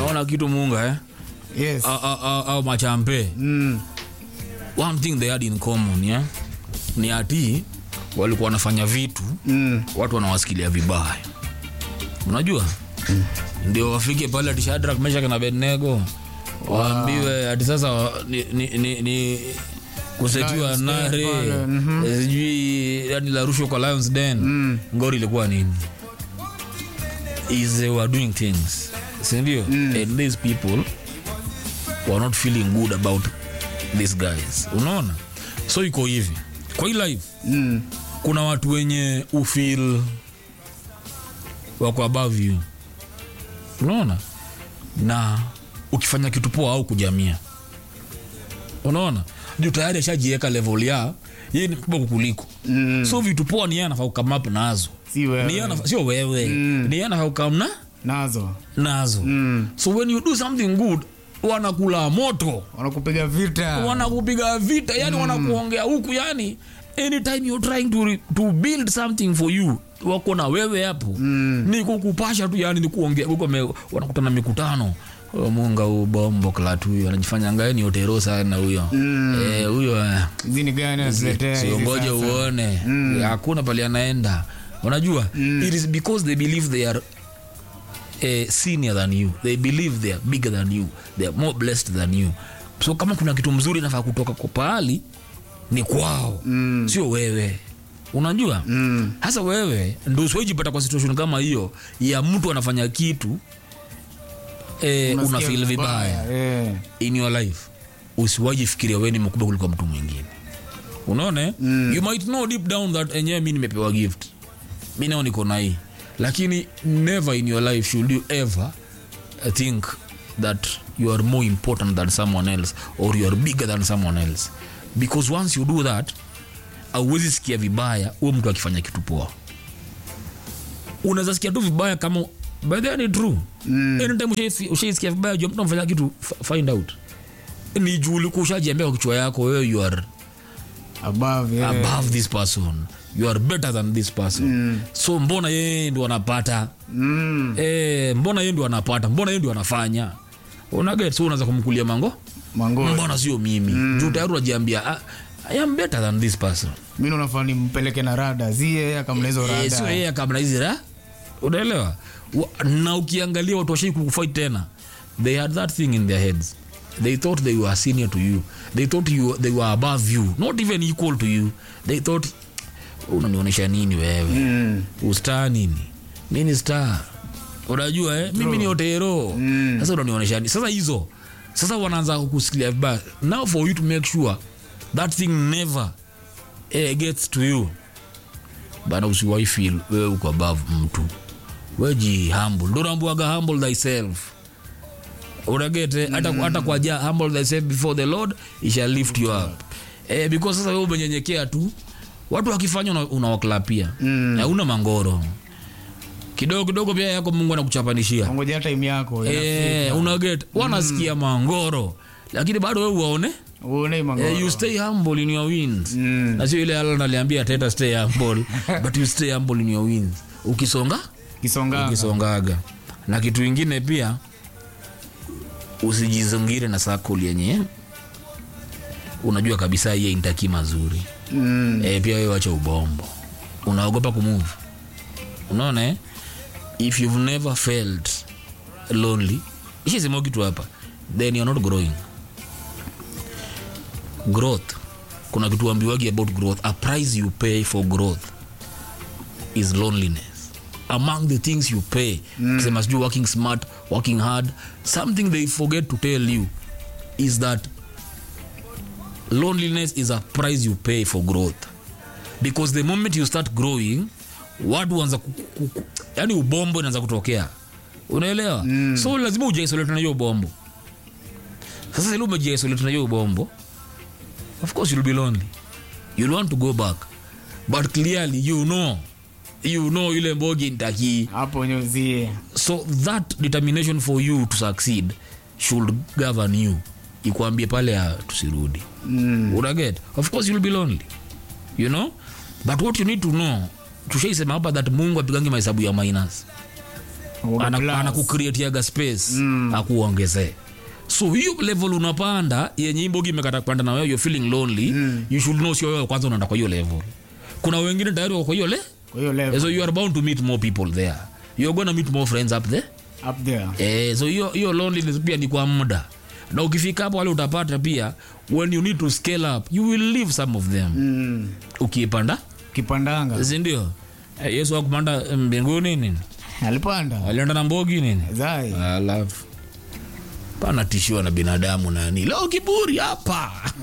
naona kitu munga eh? yes au, au, au, au machampe mm. one thing they had in common yeah? ni ati walikuwa wanafanya vitu Mm. watu wanawasikilia vibaya unajua ndio wafike pale ati Shadrach Meshach na Abednego waambiwe ati sasa ni, ni, ni, ni kusetiwa Lions Den nare pale, mhm. eh, sijui yani la rushwa kwa Lions Den Mm. ngori ilikuwa nini is they were doing things sindio and these people were not feeling good about these guys unaona so iko hivi kwa hii life Mm. kuna watu wenye ufil wako above you unaona na ukifanya kitu poa au kujamia unaona juu tayari ashajiweka level ya yeye ni mkubwa kukuliko Mm. so vitu poa ni yeye anafaa kukamapu nazo si wewe ni yeye anafaa- sio wewe Mm. ni yeye anafaa kukamna nazo nazo mm. so when you do something good wanakula moto wanakupiga vita wanakupiga vita yani wanakuongea huku yani anytime you're trying to, re- to build something for you wako na wewe hapo Mm. ni kukupasha tu yani ni kuongea huko me- wanakutana mikutano Oh, munga huyu bombo klat huyu anajifanya ngae ni otero sana huyo Mm. Eh, huyo eh, hizi ni gani anatuletea hizi siongoje sasa? uone Mm. hakuna pali anaenda unajua it is because they believe they are eh, senior than you they believe they are bigger than you they are more blessed than you so kama kuna kitu mzuri nafaa kutoka kwa pahali ni kwao Mm. sio wewe unajua Mm. hasa wewe ndo usiwaijipata kwa situation kama hiyo ya mtu anafanya kitu eh, una Unasikia feel vibaya Eh. in your life usiwaji fikiria wewe ni mkubwa kuliko mtu mwingine unaona eh? Mm. you might know deep down that enyewe mi nimepewa gift mi nao niko na hii lakini never in your life should you ever think that you are more important than someone else or you are bigger than someone else because once you do that auwezi sikia vibaya huyo mtu akifanya kitu poa unaweza sikia tu vibaya kama by the way ni true Mm. anytime ushai- ushaisikia vibaya jua mtu amfanya kitu f- find out ni juu ulikuwa ushajiambia kwa kichwa yako wewe you are above yeah. above this person you are better than this person Mm. so mbona yeye ndo anapata Mm. eh, mbona yeye ndo anapata mbona yeye ndo anafanya unaget so unaanza kumkulia mango mango mbona sio mimi mm. juu tayari unajiambia "Ah, i am better than this person mi unafaa nimpeleke na rada zie akamna hizo Eh, sio rada yeye kabla hizi ra unaelewa Wa- na ukiangalia watu washai kukufight tena they had that thing in their heads they thought they were senior to you they thought you, they were above you not even equal to you they thought unanionyesha nini wewe Mm. ustar nini mi ni star unajua eh? mimi ni otero Mm. sasa unanionyesha nini sasa hizo sasa wanaanza kukusikilia vibaya now for you to make sure that thing never eh, gets to you bana usiwai feel wewe uko above mtu weji humble ndo naambiwaga humble thyself unagete hata hata kwa ja humble thyself before the lord he shall lift you up eh, because sasa wewe umenyenyekea tu watu wakifanya una- unawaklapia Mm. hauna mangoro kidogo kidogo pia yako mungu anakuchapanishia ngoja time yako eh, unaget wanasikia mangoro lakini bado wewe uwaone uone eh, mangoro you stay humble in your wins Mm. na sio ile alan aliambia teta stay humble but you stay humble in your wins ukisonga kisonga ukisongaga na kitu ingine pia usijizungire na sakuli yenye unajua kabisa hiye intaki mazuri mm. e, pia wewe wacha ubombo unaogopa kumove unaona eh? if you've never felt lonely ishasema kitu hapa then you're not growing growth kuna kitu ambiwagi about growth a price you pay for growth is loneliness among the things you pay kisema sijui working smart working hard something they forget to tell you is that loneliness is a price you pay for growth because the moment you start growing watu wanza yani ubombo inaanza kutokea unaelewa mm. so lazima ujaisolate na hiyo ubombo sasa ile umejaisolate na hiyo ubombo of course you'll be lonely you'll want to go back but clearly you know you know ile mbogi ntakii hapo nyuzie so that determination for you to succeed should govern you ikwambie pale ah, tusirudi mm. unaget of course you'll be lonely you know but what you need to know tushaisema hapa that mungu apigangi mahesabu ya minus Uga ana- plus. anakucreatiaga space akuongezee so hiyo level unapanda yenye imbogi imekata kupanda na wewe you're feeling lonely you should know sio wewe kwanza unaenda kwa hiyo level kuna wengine tayari wako kwa hiyo le kwa hiyo level so you are bound to meet more people there you're gonna meet more friends up there up there eh, so hiyo hiyo loneliness pia ni kwa muda na ukifika hapo wale utapata pia when you need to scale up you will leave some of them mm. ukiipanda kipandanga sindio eh, yesu akupanda mbinguni nini alipanda alienda na mbogi nini zai alafu panatishiwa na binadamu nani leo kiburi hapa